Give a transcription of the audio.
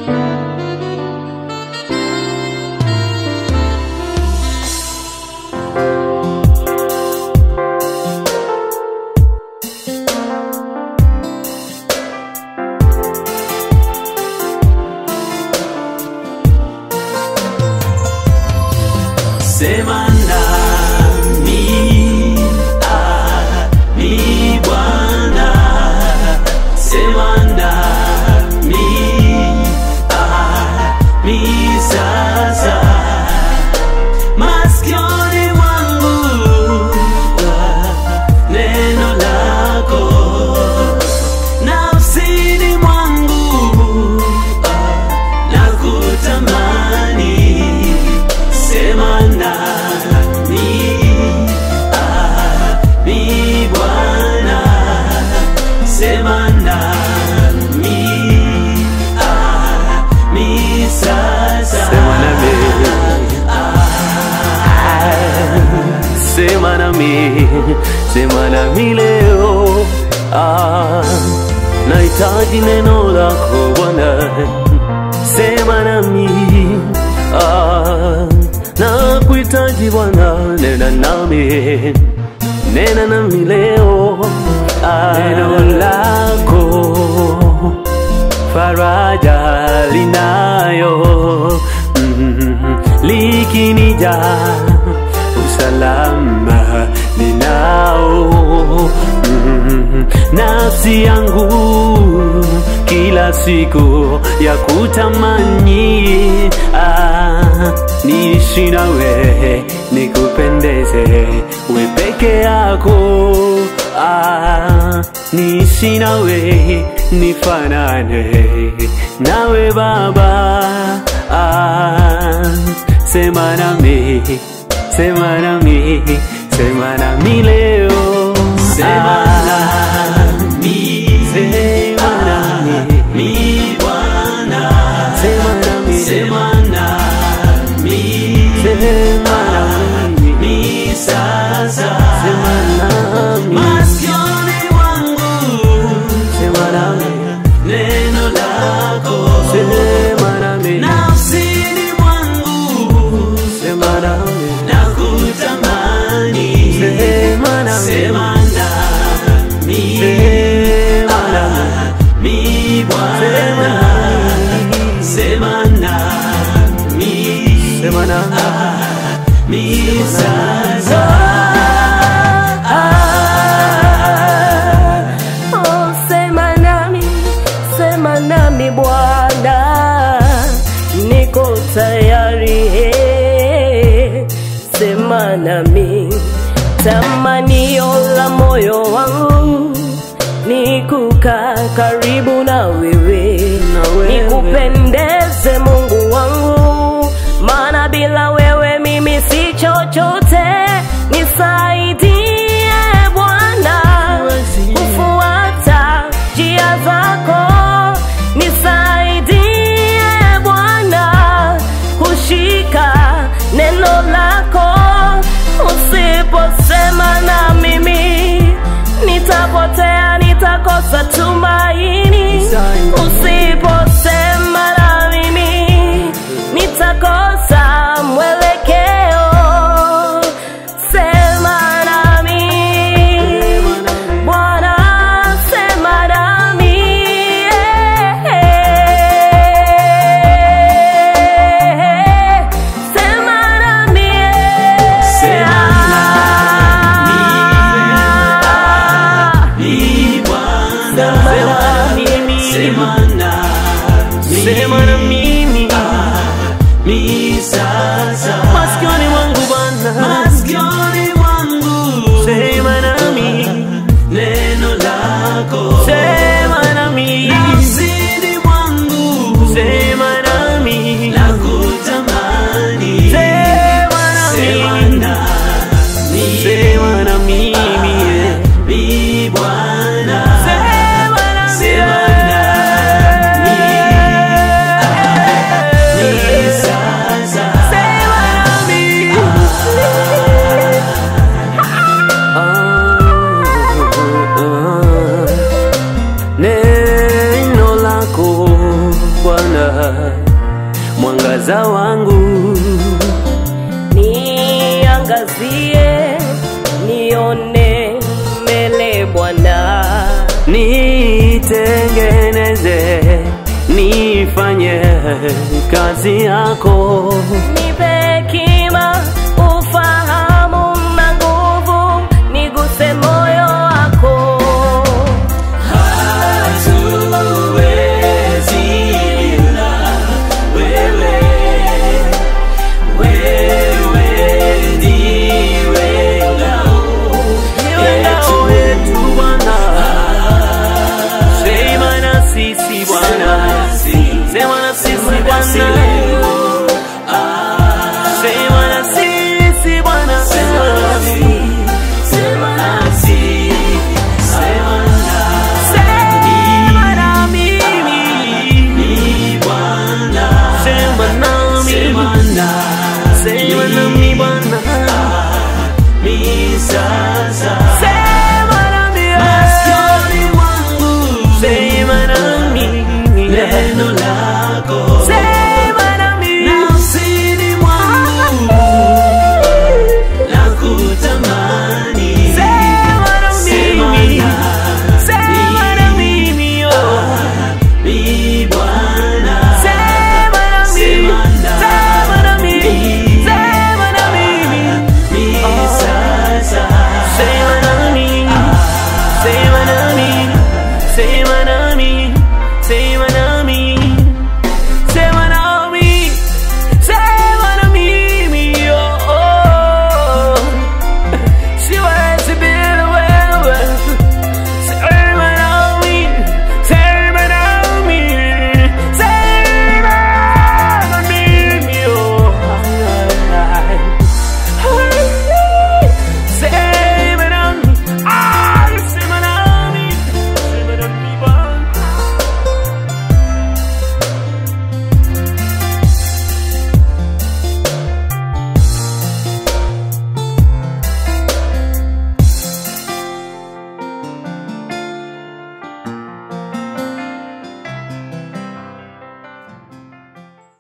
Sema nami, ah, ni Bwana. Sema nami, ah, ni sasa. Masikioni mwangu, ah, neno lako. Nafsini mwangu, ah, nakutamani. Sema nami, ah, ni Bwana. Sema nami, ah, ni sasa. Sema nami. Sema nami, sema nami leo. Ah, nahitaji neno lako Bwana, sema nami. Ah, nakuhitaji Bwana, nena nami, nena nami leo. Ah, neno lako faraja linayo mm, likinija usalama ninao mm, nafsi yangu kila siku ya kutamani ah, niishi nawe nikupendeze we peke yako ah, niishi nawe nifanane nawe baba ah, sema nami sema nami sema nami leo Sema Ah, nami, sema nami ni Bwana. sema nami Sema nami, sema nami ni sasa. sema nami Masikioni mwangu, sema nami neno lako. sema nami Nafsini mwangu, sema nami nakutamani. sema nami Sema nami, sema nami mi Bwana. Sema nami, sema nami mi sasa. Oh, sema nami, sema nami Bwana, niko tayari. eh. Sema nami, tamanio la moyo wangu ni kukaa karibu na wewe, wewe. nikupendeze Mungu wangu, maana bila wewe mimi si chochote. Nisaidie Bwana kufuata njia zako, nisaidie Bwana kushika neno lako. Usiposema na mimi nitapotea, nitakosa tumaini. Usiposema na mimi nitakosa mwelekeo. Sema nami Bwana, sema nami sema nami Sema Ni Bwana. Sema nami, sema na mimi mi sasa. masikioni mwangu Bwana Masikioni mwangu, sema nami neno lako. sema nami Nafsini mwangu, sema nami nakutamani. sema Sema nami nami, sema na mimi mi Bwana. sema nami Sema nami, Bwana, mwangaza wangu, niangazie nione mbele Bwana, nitengeneze, nifanye kazi yako. nipe hekima, ufahamu na nguvu, niguse moyo wako. hatuwezi bila wewe. Wewe ndiwe ngao Niwe ngao yetu Bwana, sema na sisi Bwana, sema na sisi Bwana.